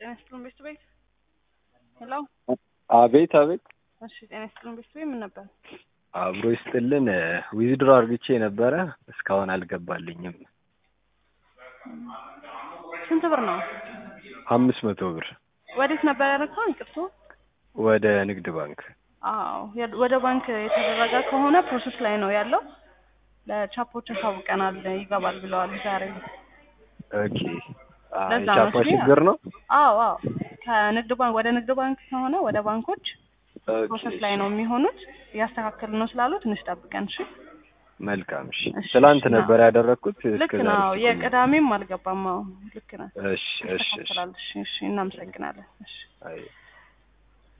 ጤና ይስጥልን ቤት ቤት ሄሎ አቤት አቤት እሺ ጤና ይስጥልን ቤት ቤት ምን ነበር አብሮ ይስጥልን ዊዝድሮ አርግቼ ነበረ እስካሁን አልገባልኝም ስንት ብር ነው አምስት መቶ ብር ወዴት ነበር ያደረግከው ይቅርቶ ወደ ንግድ ባንክ አዎ የ- ወደ ባንክ የተደረገ ከሆነ ፕሮሰስ ላይ ነው ያለው ለቻፖች አሳውቀናል ይገባል ብለዋል ዛሬ ኦኬ አ፣ ለዛ ነው የቻፓ እሺ። ችግር ነው አዎ አዎ ከንግድ ባንክ ወደ ንግድ ባንክ ከሆነ ወደ ባንኮች ኦኬ፣ ፕሮሰስ ላይ ነው የሚሆኑት እያስተካከል ነው ስላሉ ትንሽ ጠብቀን እሺ መልካም እሺ እሺ፣ ትላንት እሺ፣ ነበር ያደረግኩት ልክ እስከ ነው ዛሬ የቅዳሜም አልገባም አዎ ልክ ነው እሺ እሺ እሺ ይስተካከላል እሺ እሺ እናመሰግናለን እሺ አይ